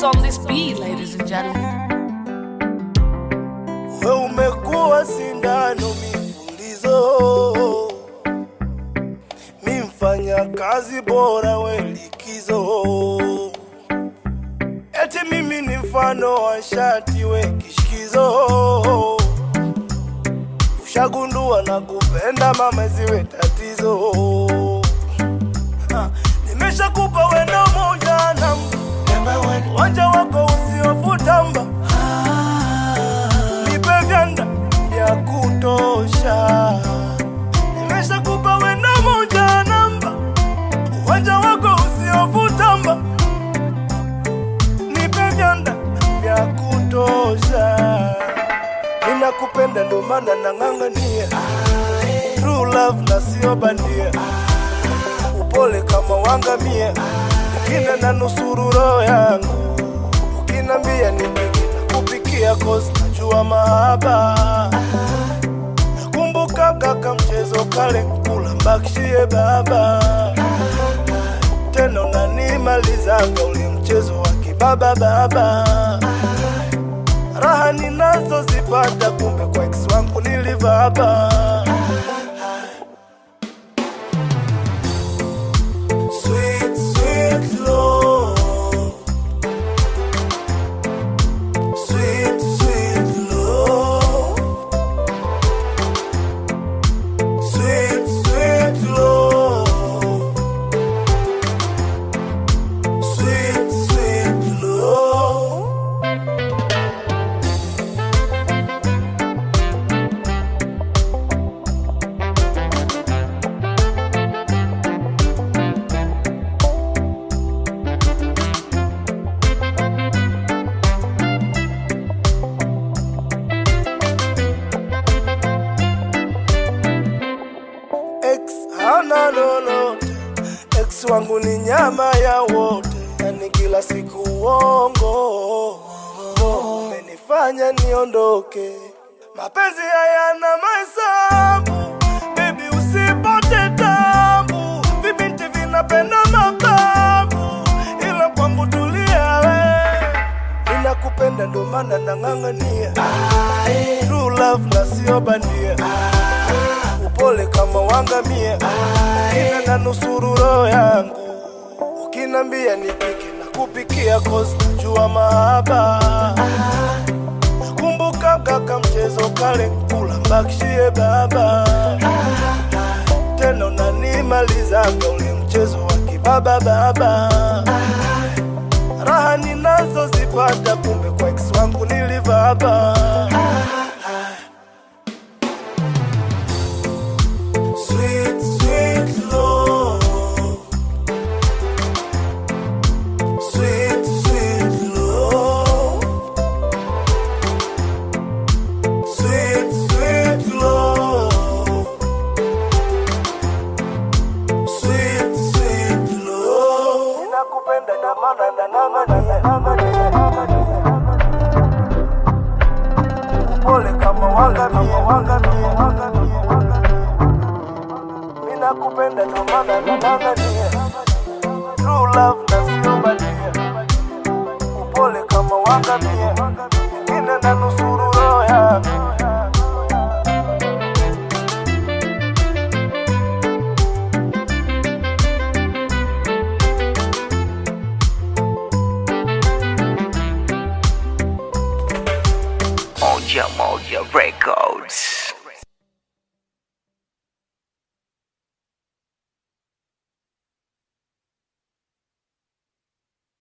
What's on this beat, ladies and gentlemen? We umekuwa sindano mipulizo, mi mfanya kazi bora we likizo, eti mimi ni mfano wa shati we kishikizo, ushagundua na kupenda mama ziwe tatizo. Ha, Nimeshakupa weno moja namba, wanja wako usiofutamba nipe vyanda vya kutosha. Nimeshakupa wendo moja namba, uwanja wako usiovutamba, nipe vyanda vya kutosha. Ninakupenda ndo maana nang'ang'ania true love na sio bandia, upole kama wangamia, ukina na nusuru roho yangu ukinambia nipike na kupikia cause najua mahaba nakumbuka kaka mchezo kale kula mbakishie baba tena unanimalizaga ule mchezo wa kibaba baba raha ninazozipata kumbe kwa ex wangu nilivaba Sweet, sweet love Sweet, sweet love. Sweet, sweet love. Sweet, sweet love. Ex hana lolote, ex wangu ni nyama ya wote, yani kila siku uongo umenifanya niondoke. Mapenzi hayana mahesabu, baby usipote tabu, vibinti vinapenda mababu, ila kwangu tulia we, ninakupenda ndo maana nang'ang'ania true love na sio bandia upole kama wangamia, ina na nusuru roho yangu. Ukinambia nipike na kupikia cause najua mahaba. Nakumbuka kaka mchezo kale kula mbakishie baba, tena unanimalizaga ule mchezo wa kibaba baba. Raha ninazozipata kumbe kwa ex wangu nilivaba. Sweet, sweet love. Sweet, sweet love. Sweet, sweet love. Sweet, sweet love. Ninakupenda na maana na nang'ania, nang'ania, nang'ania, nang'ania. Upole kama wangamia, wangamia, wangamia, wangamia. Mina kupenda ndo maana nang'ang'ania True love na sio bandia Upole kama wangamia Ingine na nusuru roho yangu Moja Moja Records.